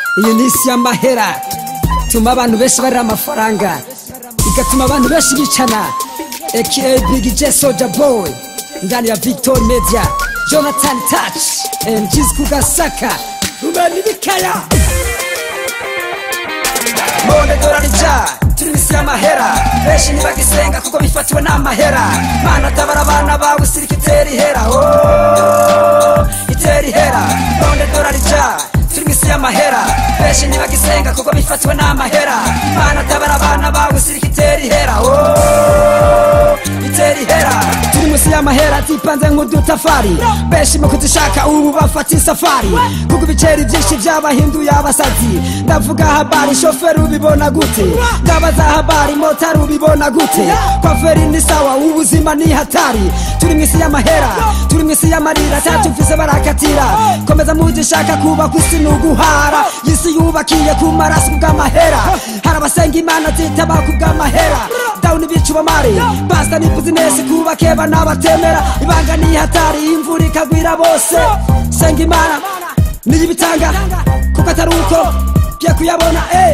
iyi ni isi y'amahera ituma abantu benshi barira amafaranga igatuma abantu benshi bicana aka big j soja boy ndani ya victor media jonathan touch mgs kugasaka rumeni bikaya monde dorarija turi misi y'amahera benshi ntibagisenga kuko bifatiwe n'amahera mana tabara abana bawe sirika itera ihera oh, itera ihera monde dorarija turi misi y'amahera benshi ntibagisenga kuko bifatiwe n'amahera mana tabara abana bawe sirika itera ihera oh, itera ihera turi munsi y'amahera zipanze nk'udutafari benshi mu kuzishaka ubu bafata isafari kuko ibiceri byinshi byabahinduye abasazi ndavuga habari shoferi ubibona gute ndabaza habari motari ubibona gute kwaferi ni sawa ubuzima ni hatari turi mu isi y'amahera turi mu isi y'amarira tatumvise barakatira komeza mugishaka kubaka isi ni uguhara isi yubakiye ku maraso bw'amahera hari abasenga imana zitaba ku bw'amahera dawuni bica ubamare basta ni buzinesi kubake bana batemera ibanga ni hatari imvura ikagwira bose senga imana niyo ibitanga kuko atari uko bye kuyabona eh.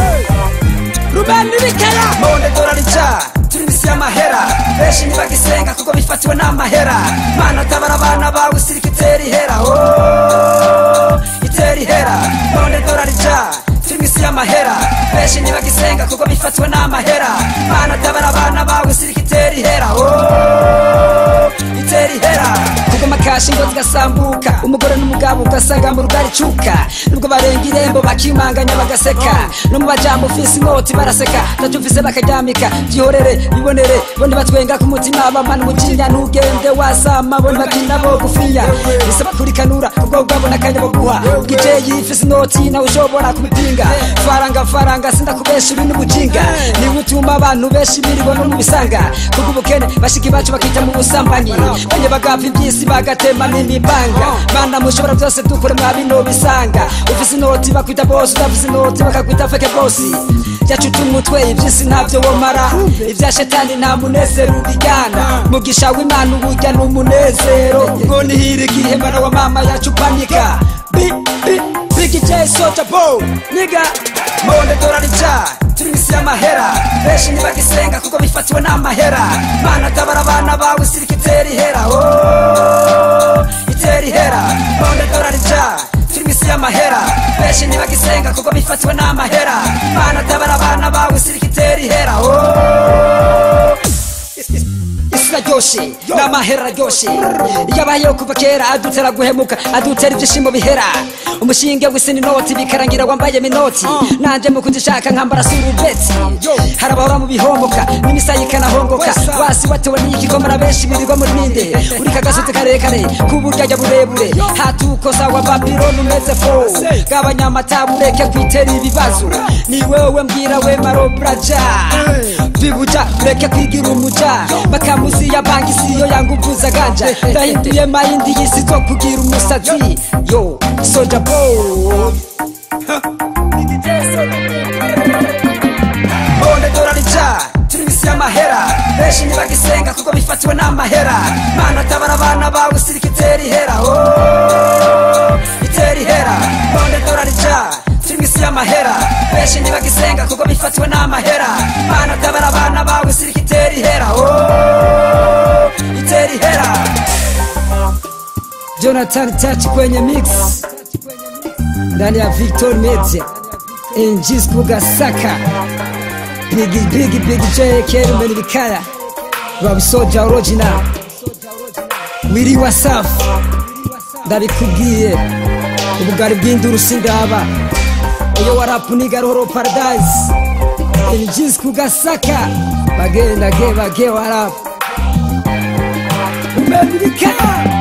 rubeni bikera monde dorarija turi misi y'amahera benshi ntibagisenga kuko bifatiwe n'amahera mana tabara abana bawe sirika itera ihera oh, itera ihera monde dorarija turi misi y'amahera benshi ntibagisenga kuko bifatiwe n'amahera mana tabara abana bawe sirika itera ihera oh, itera ihera kuko amakashi ngo zigasambuka umugore n'umugabo ugasanga mu rugari cuka nubwo barenga irembo bakimanganya bagaseka no mu bajambo ufise inoti baraseka ndacyumvise bakaryamika byihorere bibonere bo ntibatwenga ku mutima bamana umujinya ntugende wasama bo ntibakina bo gufiya bisaba kurikanura ubwo bwabona akanya bo guha bw'ijeye ifise inoti nawe ushobora kubipinga faranga faranga sindakubesha ibi n'ubujinga niwe utuma abantu benshi biribona mu bisanga kuko ubukene bashiki bacu bakita mu busambanyi banye bagapfa iby'isi bagatema n'imipanga mana mushobora byose dukore mwa bino bisanga ufise inoti bakwita bosi udafise inoti bakakwita feke bosi yacuta umutwe iby'isi ntabyo womara ibya shetani nta munezero ubijyana mugisha w'imana uburya ni umunezero ngo nihire igihe mwana wa mama yacu upanika Bi- bi- Big J Soja Boy Nigga Monde dorarija turi misi y'amahera benshi ntibagisenga kuko bifatiwe n'amahera mana tabara abana bawe sirika itera ihera oh, itera ihera monde dorarija turi misi y'amahera benshi ntibagisenga kuko bifatiwe n'amahera mana tabara abana bawe sirika itera ihera oh, isi iraryoshe n'amahera araryoshe iyo abayeho kuva kera adutera guhemuka adutera ibyishimo bihera umushinge w'isi n'inoti bikarangira wambaye minoti nanje mu kuzishaka nkambara surubeti hari abahora mu bihomboka n'imisaya ikanahongoka wasi watewe n'igikomara benshi birirwa muri ninde uri kagasozi karekare k'uburyarya burebure hatukosa wa babironi umeze fo gabanyamata ureke kwitera ibibazo ni wewe mbwira we marobraja bibuja ureke kwigira umuja makamuzi ya banki siyo yangu mvuza ganja ndahinduye mayindi y'isi zo kugira umusazi yo soja boy monde dorarija turi misi y'amahera benshi ntibagisenga kuko bifatiwe n'amahera mana tabara abana bawe sirika itera ihera oh, itera ihera monde dorarija turi misi y'amahera benshi ntibagisenga kuko bifatiwe n'amahera mana tabara abana bawe sirika itera ihera oh, itera ihera jonathan touch kwenye mix ndani ya victor media injis kugasaka bigi bigi bigi j kerumeni bikaya babisoja original wiri wasafi ndabikubwiye ubugari bw'induru sindaba iyo warapu nigarohoro paradise injis kugasaka bagenda ge bage warapu umeni bikaya